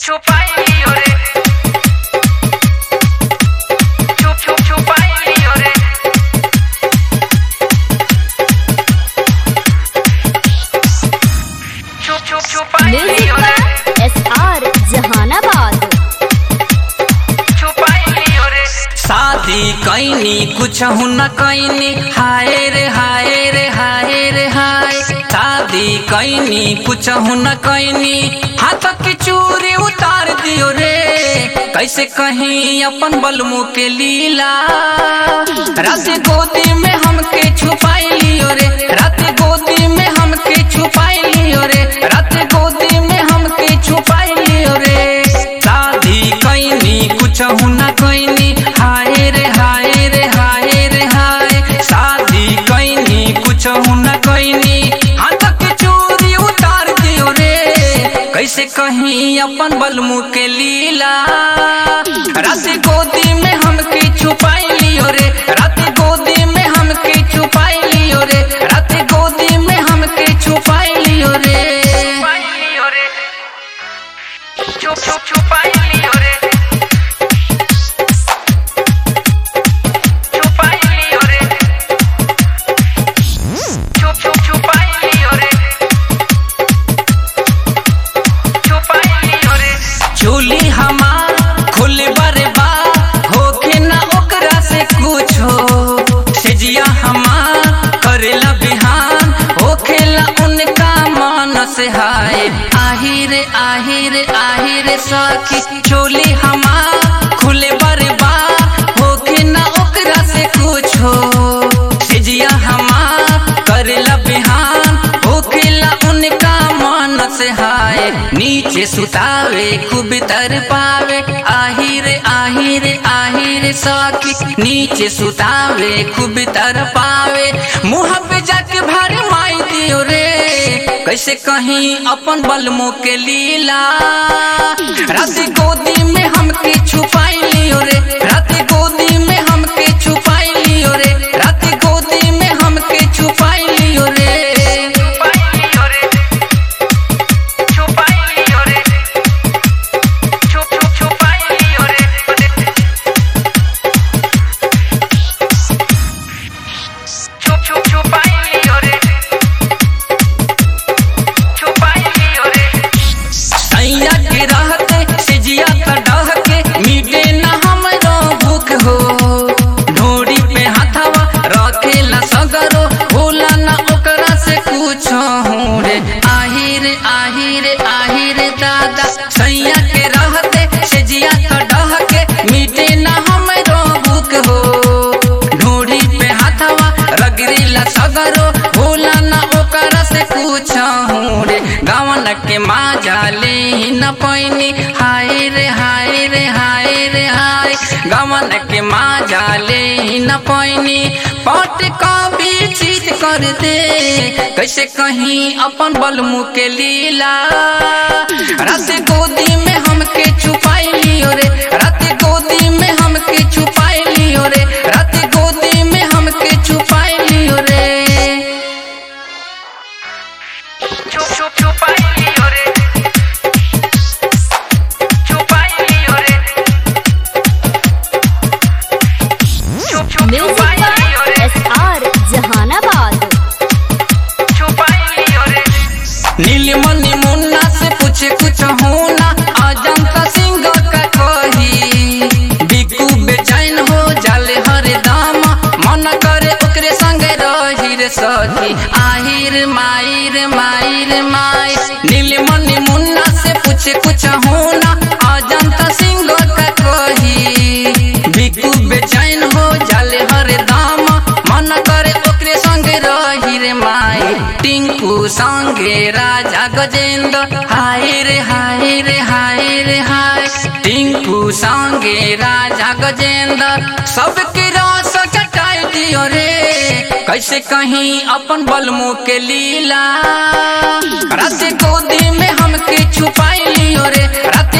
छुपाई रे छुप छुप छुपाई रे छुप छुप छुपाई म्यूजिक रे का एस आर जहानाबाद छुपाई रे शादी कैनी कुछ न कैनी हाय रे हाय रे हाय रे हाय शादी कैनी कुछ न कैनी हाथ की चूरी उतार दियो रे कैसे कहीं अपन बलमू के लीला रात गोदी में हमके छुपाई लियो रे रात गोदी में हमके छुपाई लियो रे रात गोदी में हमके छुपाई लियो रे शादी कैनी कुछ न कैनी हाय रे हाय रे हाय रे हाय शादी कैनी कुछ न कैनी हाथ के चोरी उतार दियो रे कैसे कहीं अपन बलमू के लीला रात गोदी में हमके छुपाई लियो रे रात गोदी में हमके छुपाई लियो रे रात गोदी में हमके छुपाई लियो रे छुप छुप छुपाई लियो रे छुपाई लियो रे छुप छुप छुपाई लियो रे छुपाई लियो रे चोली हमार खुले बारे बा होके ना ओकरा से कुछ हो सेजिया हमार करेला बिहान होखेला उनका मन से हाय आहिर आहिर आहिर सखी चोली हमार खुले बारे बा होके ना ओकरा से कुछ हो सेजिया हमार करेला बिहान होखेला उनका मन से हाय नीचे सुतावे खूब तर पावे आहिर आहिर आहिर सखी नीचे सुतावे खूब तर पावे मुँह पे जाके भारी माई दियो रे कैसे कहीं अपन बलमो के लीला रात गोदी में हमके छुपाई लियो रे रात गोदी में हमके छुपाई लियो रे रात गोदी में हमके छुपाई लियो रे छुपाई लियो रे छुप छुप छुपाई लियो रे छुप छुप छुपाई लियो रे छुपाई लियो रे सैया के रहते सिजिया का डह के मीटे न हमरो भूख हो ढोरी पे हाथवा रखेला सगरो भूला न ओकरा से कुछ हूँ रे आहिर आहिर आहिर दादा सैया के रहते सिजिया का डह के मीटे न हमरो भूख हो ढोरी पे हाथवा रगरीला सगरो भूला न ओकरा से कुछ हूँ रे गावन के माजा ले न पैनी हाय रे हाय रे हाय रे हाय गावन के माजा ले न पैनी पट का भी चीत कर दे कैसे कहीं अपन बलमू के लीला रात गोदी में हमके छुपाई लियो रे रात गोदी में हमके छुपाई लियो रे रात गोदी में हमके छुपाई लियो रे छुप छुप छुपाई लियो रे छुपाई लियो रे छुप छुप म्यूजिक छुपाई का लियो रे एस आर जहानाबाद छुपाई लियो रे नीलमणि मुन्ना से पूछे कुछ होना अजंता सिंह का कही बिकू बेचैन हो जाले हरे दाम मन करे ओकरे संग रही रे सखी आहिर माहिर माहिर माई नीलमणि मुन्ना से पूछे कुछ होना अजंता सिंह का कही बिकू बेचैन हो जाले हरे दाम मन करे ओकरे संग रही रे माई टिंकू संगे राजा गजेंद्र हाय रे हाय रे हाय रे हाय टिंकू संगे राजा गजेंद्र सबके रस चटाई दियो रे कैसे कहीं अपन बलमू के लीला रात गोदी में हमके छुपाई लियो रे रात